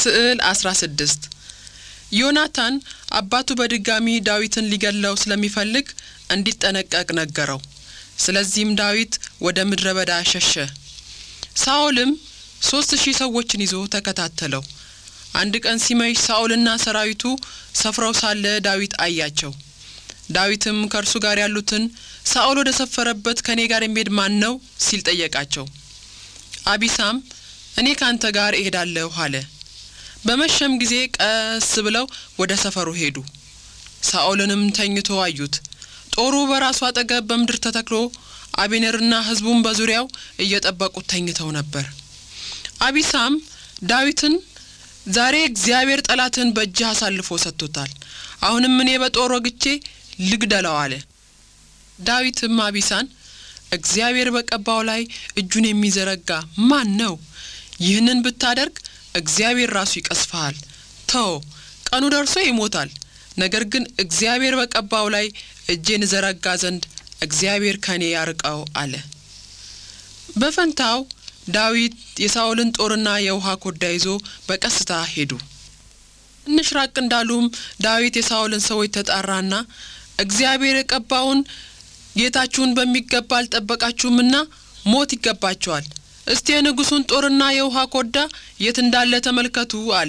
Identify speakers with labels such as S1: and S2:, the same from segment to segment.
S1: ስዕል 16 ዮናታን አባቱ በድጋሚ ዳዊትን ሊገድለው ስለሚፈልግ እንዲጠነቀቅ ነገረው። ስለዚህም ዳዊት ወደ ምድረ በዳ ሸሸ። ሳኦልም ሦስት ሺህ ሰዎችን ይዞ ተከታተለው። አንድ ቀን ሲመሽ ሳኦልና ሰራዊቱ ሰፍረው ሳለ ዳዊት አያቸው። ዳዊትም ከእርሱ ጋር ያሉትን ሳኦል ወደ ሰፈረበት ከእኔ ጋር የሚሄድ ማን ነው ሲል ጠየቃቸው። አቢሳም እኔ ካንተ ጋር እሄዳለሁ አለ። በመሸም ጊዜ ቀስ ብለው ወደ ሰፈሩ ሄዱ። ሳኦልንም ተኝቶ አዩት። ጦሩ በራሱ አጠገብ በምድር ተተክሎ አቤኔርና ሕዝቡም በዙሪያው እየጠበቁት ተኝተው ነበር። አቢሳም ዳዊትን ዛሬ እግዚአብሔር ጠላትን በእጅህ አሳልፎ ሰጥቶታል። አሁንም እኔ በጦር ወግቼ ልግደለው አለ። ዳዊትም አቢሳን እግዚአብሔር በቀባው ላይ እጁን የሚዘረጋ ማን ነው? ይህንን ብታደርግ እግዚአብሔር ራሱ ይቀስፍሃል። ተው፣ ቀኑ ደርሶ ይሞታል። ነገር ግን እግዚአብሔር በቀባው ላይ እጄን ዘረጋ ዘንድ እግዚአብሔር ከኔ ያርቀው አለ። በፈንታው ዳዊት የሳኦልን ጦርና የውሃ ኮዳ ይዞ በቀስታ ሄዱ። ትንሽ ራቅ እንዳሉም ዳዊት የሳኦልን ሰዎች ተጣራና እግዚአብሔር የቀባውን ጌታችሁን በሚገባ አልጠበቃችሁምና ሞት ይገባቸዋል። እስቲ የንጉሡን ጦርና የውሃ ኮዳ የት እንዳለ ተመልከቱ አለ።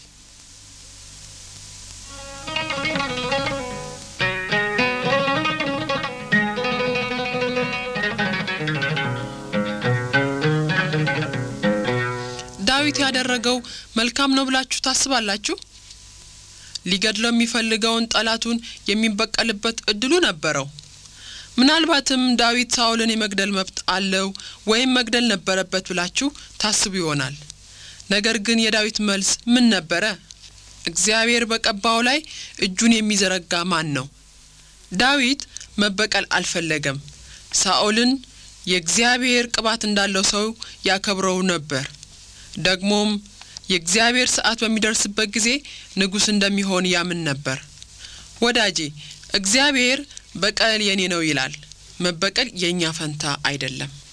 S1: ዳዊት ያደረገው መልካም ነው ብላችሁ ታስባላችሁ? ሊገድለው የሚፈልገውን ጠላቱን የሚበቀልበት እድሉ ነበረው። ምናልባትም ዳዊት ሳኦልን የመግደል መብት አለው ወይም መግደል ነበረበት ብላችሁ ታስቡ ይሆናል። ነገር ግን የዳዊት መልስ ምን ነበረ? እግዚአብሔር በቀባው ላይ እጁን የሚዘረጋ ማን ነው? ዳዊት መበቀል አልፈለገም። ሳኦልን የእግዚአብሔር ቅባት እንዳለው ሰው ያከብረው ነበር። ደግሞም የእግዚአብሔር ሰዓት በሚደርስበት ጊዜ ንጉሥ እንደሚሆን ያምን ነበር። ወዳጄ እግዚአብሔር በቀል የኔ ነው ይላል። መበቀል የእኛ ፈንታ አይደለም።